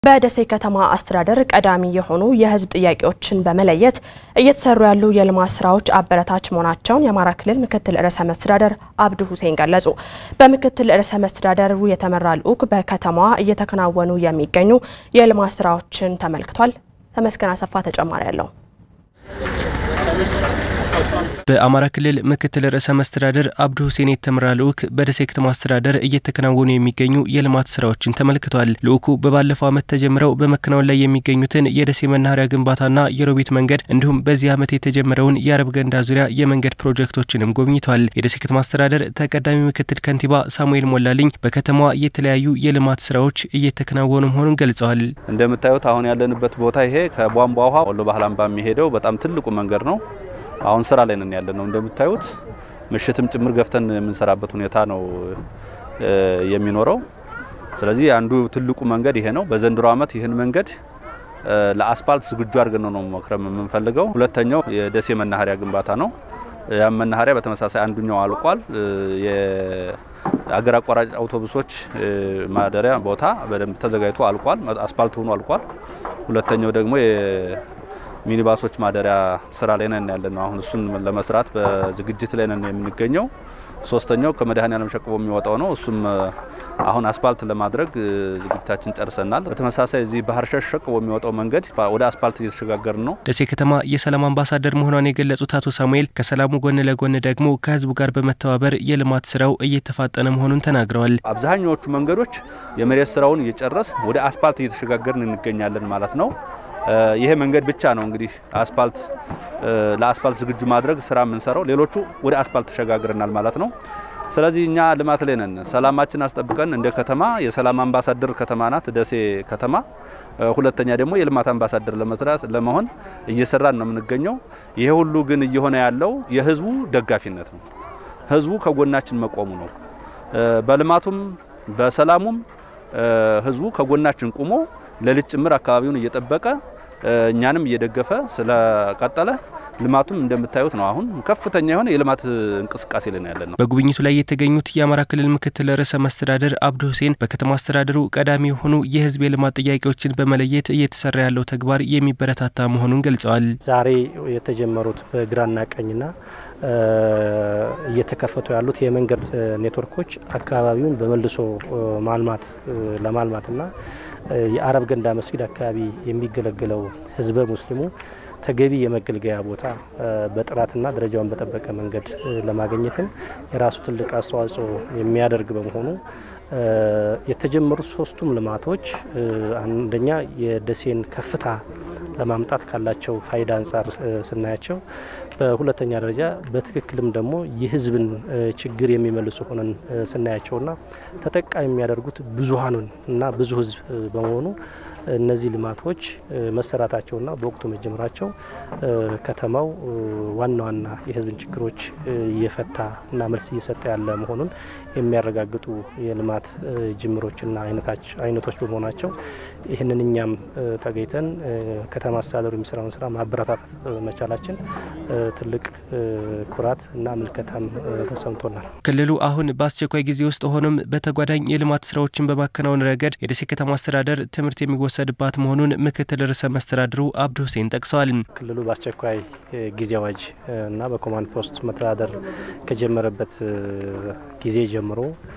በደሴ ከተማ አስተዳደር ቀዳሚ የሆኑ የሕዝብ ጥያቄዎችን በመለየት እየተሰሩ ያሉ የልማት ስራዎች አበረታች መሆናቸውን የአማራ ክልል ምክትል ርዕሰ መስተዳደር አብዱ ሁሴን ገለጹ። በምክትል ርዕሰ መስተዳደሩ የተመራ ልዑክ በከተማዋ እየተከናወኑ የሚገኙ የልማት ስራዎችን ተመልክቷል። ተመስገን አሰፋ ተጨማሪ አለው። በአማራ ክልል ምክትል ርዕሰ መስተዳደር አብዱ ሁሴን የተመራ ልዑክ በደሴ ከተማ አስተዳደር እየተከናወኑ የሚገኙ የልማት ስራዎችን ተመልክቷል። ልዑኩ በባለፈው ዓመት ተጀምረው በመከናወን ላይ የሚገኙትን የደሴ መናኸሪያ ግንባታና የሮቢት መንገድ እንዲሁም በዚህ ዓመት የተጀመረውን የአረብ ገንዳ ዙሪያ የመንገድ ፕሮጀክቶችንም ጎብኝቷል። የደሴ ከተማ አስተዳደር ተቀዳሚ ምክትል ከንቲባ ሳሙኤል ሞላልኝ በከተማዋ የተለያዩ የልማት ስራዎች እየተከናወኑ መሆኑን ገልጸዋል። እንደምታዩት አሁን ያለንበት ቦታ ይሄ ከቧንቧ ውሃ ወሎ ባህል አምባ የሚሄደው በጣም ትልቁ መንገድ ነው። አሁን ስራ ላይ ነን ያለ ነው። እንደምታዩት ምሽትም ጭምር ገፍተን የምንሰራበት ሁኔታ ነው የሚኖረው። ስለዚህ አንዱ ትልቁ መንገድ ይሄ ነው። በዘንድሮ ዓመት ይህን መንገድ ለአስፓልት ዝግጁ አድርገን ነው መክረም የምንፈልገው። ሁለተኛው የደሴ መናኸሪያ ግንባታ ነው። ያም መናኸሪያ በተመሳሳይ አንዱኛው አልቋል። የአገር አቋራጭ አውቶቡሶች ማደሪያ ቦታ በደንብ ተዘጋጅቶ አልቋል። አስፓልት ሆኖ አልቋል። ሁለተኛው ደግሞ ሚኒባሶች ማደሪያ ስራ ላይ ነን ያለ ነው። አሁን እሱን ለመስራት በዝግጅት ላይ ነን የምንገኘው። ሶስተኛው ከመድኃኔዓለም ሸቅቦ የሚወጣው ነው። እሱም አሁን አስፓልት ለማድረግ ዝግጅታችን ጨርሰናል። በተመሳሳይ እዚህ ባህር ሸሽ ሸቅቦ የሚወጣው መንገድ ወደ አስፓልት እየተሸጋገርን ነው። ደሴ ከተማ የሰላም አምባሳደር መሆኗን የገለጹት አቶ ሳሙኤል ከሰላሙ ጎን ለጎን ደግሞ ከህዝቡ ጋር በመተባበር የልማት ስራው እየተፋጠነ መሆኑን ተናግረዋል። አብዛኛዎቹ መንገዶች የመሬት ስራውን እየጨረስ ወደ አስፓልት እየተሸጋገርን እንገኛለን ማለት ነው። ይሄ መንገድ ብቻ ነው እንግዲህ አስፓልት ለአስፓልት ዝግጁ ማድረግ ስራ የምንሰራው፣ ሌሎቹ ወደ አስፓልት ተሸጋግረናል ማለት ነው። ስለዚህ እኛ ልማት ላይ ነን። ሰላማችን አስጠብቀን እንደ ከተማ የሰላም አምባሳደር ከተማ ናት ደሴ ከተማ። ሁለተኛ ደግሞ የልማት አምባሳደር ለመስራት ለመሆን እየሰራን ነው የምንገኘው። ይሄ ሁሉ ግን እየሆነ ያለው የህዝቡ ደጋፊነት ነው። ህዝቡ ከጎናችን መቆሙ ነው። በልማቱም በሰላሙም ህዝቡ ከጎናችን ቁሞ ሌሊት ጭምር አካባቢውን እየጠበቀ እኛንም እየደገፈ ስለቀጠለ ልማቱም እንደምታዩት ነው። አሁን ከፍተኛ የሆነ የልማት እንቅስቃሴ ላይ ያለ ነው። በጉብኝቱ ላይ የተገኙት የአማራ ክልል ምክትል ርዕሰ መስተዳደር አብዱ ሁሴን በከተማ አስተዳደሩ ቀዳሚ የሆኑ የህዝብ የልማት ጥያቄዎችን በመለየት እየተሰራ ያለው ተግባር የሚበረታታ መሆኑን ገልጸዋል። ዛሬ የተጀመሩት በግራና ቀኝና እየተከፈቱ ያሉት የመንገድ ኔትወርኮች አካባቢውን በመልሶ ማልማት ለማልማትና የአረብ ገንዳ መስጊድ አካባቢ የሚገለገለው ህዝበ ሙስሊሙ ተገቢ የመገልገያ ቦታ በጥራትና ደረጃውን በጠበቀ መንገድ ለማግኘትም የራሱ ትልቅ አስተዋጽኦ የሚያደርግ በመሆኑ የተጀመሩት ሶስቱም ልማቶች አንደኛ የደሴን ከፍታ ለማምጣት ካላቸው ፋይዳ አንጻር ስናያቸው፣ በሁለተኛ ደረጃ በትክክልም ደግሞ የህዝብን ችግር የሚመልሱ ሆነን ስናያቸውና ተጠቃሚ የሚያደርጉት ብዙሀኑን እና ብዙ ህዝብ በመሆኑ እነዚህ ልማቶች መሰራታቸውና በወቅቱ መጀመራቸው ከተማው ዋና ዋና የህዝብን ችግሮች እየፈታ እና መልስ እየሰጠ ያለ መሆኑን የሚያረጋግጡ የልማት ጅምሮችና አይነቶች በመሆናቸው ይህንን እኛም ተገኝተን ከተማ አስተዳደሩ የሚሰራውን ስራ ማበረታታት መቻላችን ትልቅ ኩራት እና ምልከታም ተሰምቶናል። ክልሉ አሁን በአስቸኳይ ጊዜ ውስጥ ሆኖም በተጓዳኝ የልማት ስራዎችን በማከናወን ረገድ የደሴ ከተማ አስተዳደር ትምህርት የሚወሰድባት መሆኑን ምክትል ርዕሰ መስተዳድሩ አብዱ ሁሴን ጠቅሰዋል። ክልሉ በአስቸኳይ ጊዜ አዋጅ እና በኮማንድ ፖስት መተዳደር ከጀመረበት ጊዜ ጀምሮ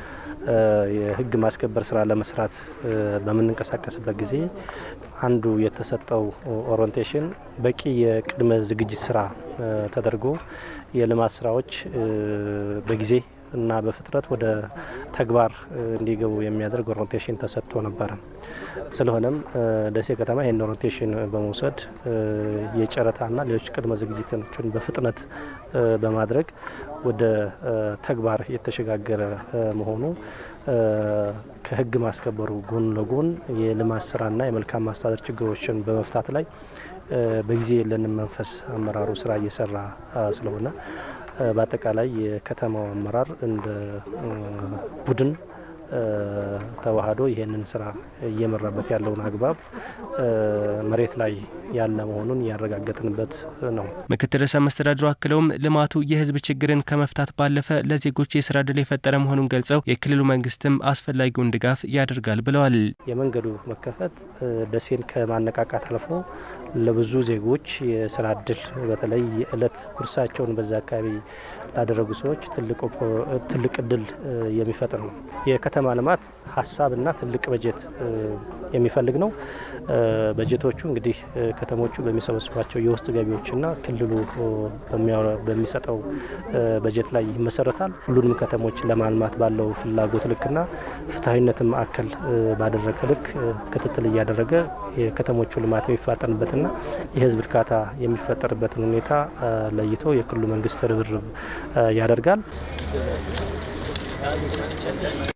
የህግ ማስከበር ስራ ለመስራት በምንንቀሳቀስበት ጊዜ አንዱ የተሰጠው ኦሪንቴሽን በቂ የቅድመ ዝግጅት ስራ ተደርጎ የልማት ስራዎች በጊዜ እና በፍጥነት ወደ ተግባር እንዲገቡ የሚያደርግ ኦሪንቴሽን ተሰጥቶ ነበረ። ስለሆነም ደሴ ከተማ ይህን ኦሪንቴሽን በመውሰድ የጨረታና ሌሎች ቅድመ ዝግጅቶችን በፍጥነት በማድረግ ወደ ተግባር የተሸጋገረ መሆኑ ከህግ ማስከበሩ ጎን ለጎን የልማት ስራና የመልካም ማስተዳደር ችግሮችን በመፍታት ላይ በጊዜ የለንም መንፈስ አመራሩ ስራ እየሰራ ስለሆነ በአጠቃላይ የከተማው አመራር እንደ ቡድን ተዋህዶ ይህንን ስራ እየመራበት ያለውን አግባብ መሬት ላይ ያለ መሆኑን ያረጋገጥንበት ነው። ምክትል ርዕሰ መስተዳድሩ አክለውም ልማቱ የህዝብ ችግርን ከመፍታት ባለፈ ለዜጎች የስራ እድል የፈጠረ መሆኑን ገልጸው የክልሉ መንግስትም አስፈላጊውን ድጋፍ ያደርጋል ብለዋል። የመንገዱ መከፈት ደሴን ከማነቃቃት አልፎ ለብዙ ዜጎች የስራ እድል በተለይ የእለት ጉርሳቸውን በዛ አካባቢ ላደረጉ ሰዎች ትልቅ እድል የሚፈጥር ነው። የከተማ ልማት ሀሳብና ትልቅ በጀት የሚፈልግ ነው። በጀቶቹ እንግዲህ ከተሞቹ በሚሰበስቧቸው የውስጥ ገቢዎችና ክልሉ በሚሰጠው በጀት ላይ ይመሰረታል። ሁሉንም ከተሞች ለማልማት ባለው ፍላጎት ልክና ፍትሐዊነትን ማዕከል ባደረገ ልክ ክትትል እያደረገ የከተሞቹ ልማት የሚፋጠንበትና የህዝብ እርካታ የሚፈጠርበትን ሁኔታ ለይቶ የክልሉ መንግስት ርብርብ ያደርጋል።